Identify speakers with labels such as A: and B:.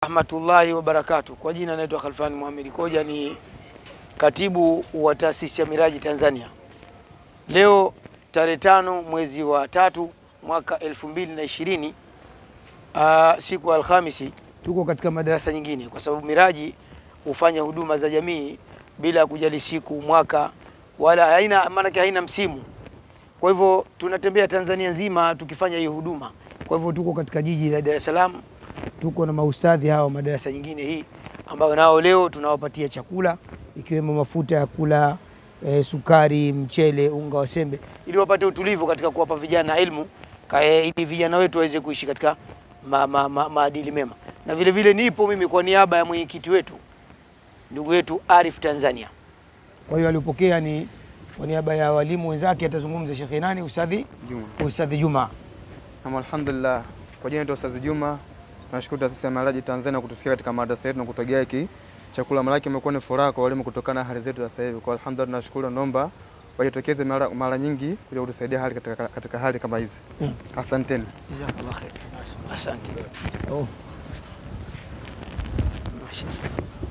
A: rahmatullahi wabarakatuh. Kwa jina naitwa Khalfan Muhammad Koja, ni katibu wa taasisi ya Miraji Tanzania. Leo tarehe tano mwezi wa tatu mwaka elfu mbili na ishirini uh, siku ya Alhamisi, tuko katika madarasa nyingine, kwa sababu Miraji hufanya huduma za jamii bila ya kujali siku, mwaka wala haina maanake haina msimu. Kwa hivyo tunatembea Tanzania nzima tukifanya hiyo huduma. Kwa hivyo tuko katika jiji la Dar es Salaam, tuko na maustadhi hawa madarasa nyingine hii ambayo nao leo tunawapatia chakula ikiwemo mafuta ya kula e, sukari, mchele, unga wa sembe ili wapate utulivu katika kuwapa vijana elimu kae, ili vijana wetu waweze kuishi katika ma, ma, ma, maadili mema. Na vile vile nipo mimi kwa niaba ya mwenyekiti wetu ndugu yetu Arif Tanzania. Kwa hiyo alipokea ni kwa niaba ya walimu wenzake atazungumza Sheikh nani Ustadhi
B: Juma.
A: Ustadhi Juma.
B: Naam, alhamdulillah. Kwa jina naitwa Ustaz Juma. Tunashukuru taasisi ya Miraji Tanzania kutufikia katika madrasa yetu na kutogea hiki chakula. Malaki imekuwa ni furaha kwa walimu kutokana na hali zetu za sasa hivi. Kwa alhamdulillah tunashukuru, naomba wajitokeze mara, mara nyingi kuja kutusaidia hali katika, katika hali kama hizi.
A: Mm.
B: Asanteni.
A: Jazakallah khair. Asante. Oh. Mashallah.